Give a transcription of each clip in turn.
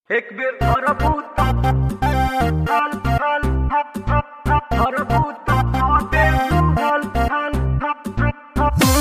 एक बेर धरबूत हल हल धरबूत आते हल हल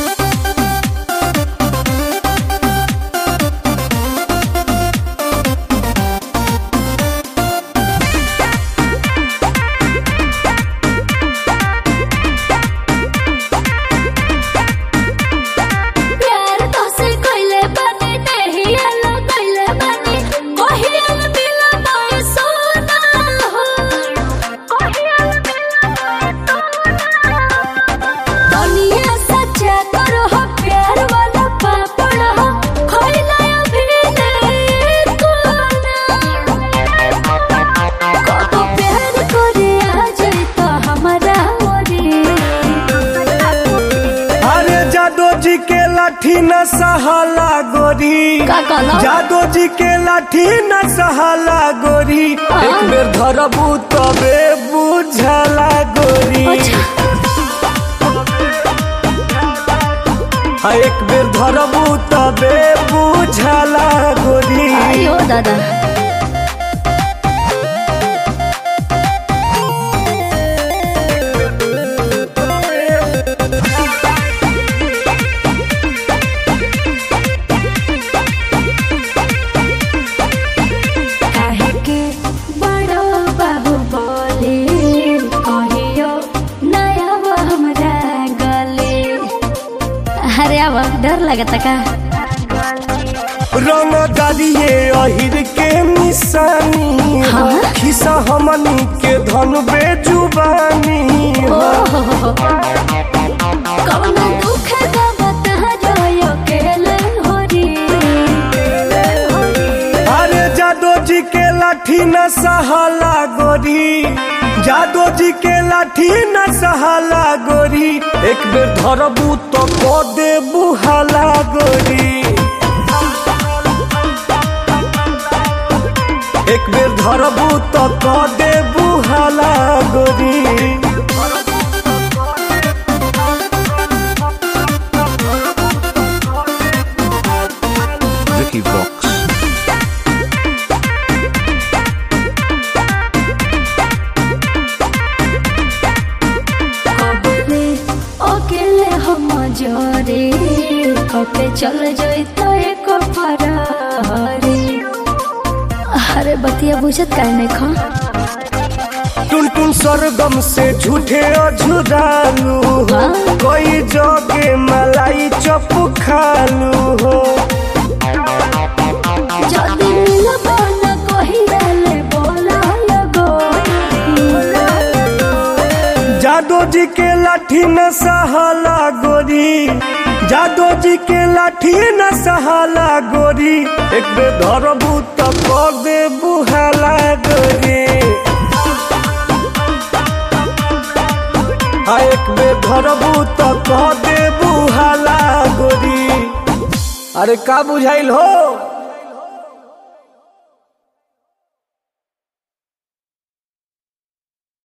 प्यार तोसे कइले बानी नहिया लगइले बानी कहिया मिला मोए सोना हो कहिया मिला मोए सोना दुनिया सच्चा करो हो प्यार वाला पापड़ हो खइला अभी नहीं कोना कतो प्यार करे आ जाई तो हमारा ओरी अरे जादो जी के लाठी न सहाला गोरी का कहला? जादो जी के लाठी न सहाला गोरी हाँ। एक बेर धरबू तबे बुझला गोरी अच्छा हाँ, एक बेर धरबू तबे बुझला गोरी अयो दादा काहे के बड़ो बाबू बोले कहियो नया वो हमरा गले अरे अब डर लगता का रंग डालिए अहिर के निशानी हो हाँ? खिसा हमनी के धन बेजुबानी ओ हो हो हो हो। कौनो दुख का बता जो अकेले हो रे अरे जादो जी के लाठी न सहाला गोरी जादो जी के लाठी न सहाला गोरी एक बेर धरबू तो को दे बुहाला गोरी एक बेर धरबू तो को दे बुहाला गोरी Vicky Vox. कबले अकेले हम जोरे कपे चल जाई तो एक फरारी अरे बतिया बुझत काहे नहीं खा टुन टुन सरगम से झूठे अझुरालू हो हाँ? कोई जोगे मलाई चप खालू हो जदी मिलबो न कहियाले बोला लगो जादो जी के लाठी न सहाला गोरी जादो जी के लाठी न सहाला गोरी एक बेर धरबू तो कर दे बुहाला गोरी हाँ एक बेर धरबू तो कह दे बुहाला गोरी अरे का बुझाइल हो